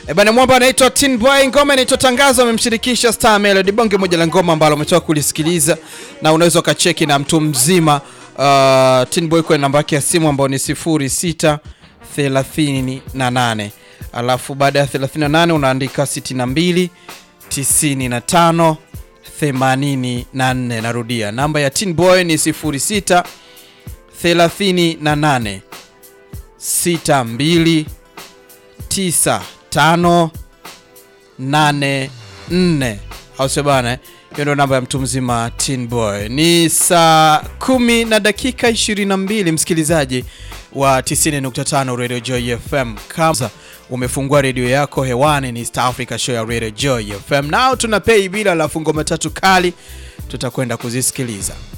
E bana, mwamba anaitwa Tin Boy, ngoma inaitwa Tangazo, amemshirikisha Star Melody, bonge moja la ngoma ambalo umetoka kulisikiliza na unaweza ukacheki na mtu mzima. Uh, Tin Boy kwa namba yake ya simu ambayo ni 06 38 alafu baada ya 38 unaandika 62 95 84. Narudia, namba ya Tin Boy ni 06 38 62 9584 au sio bana? Hiyo ndio namba ya mtu mzima Tin Boy. Ni saa kumi na dakika 22, msikilizaji wa 90.5 Radio Joy FM. Kama umefungua redio yako hewani, ni Star Africa Show ya Radio Joy FM. Nao tuna pay bila la fungo matatu kali, tutakwenda kuzisikiliza.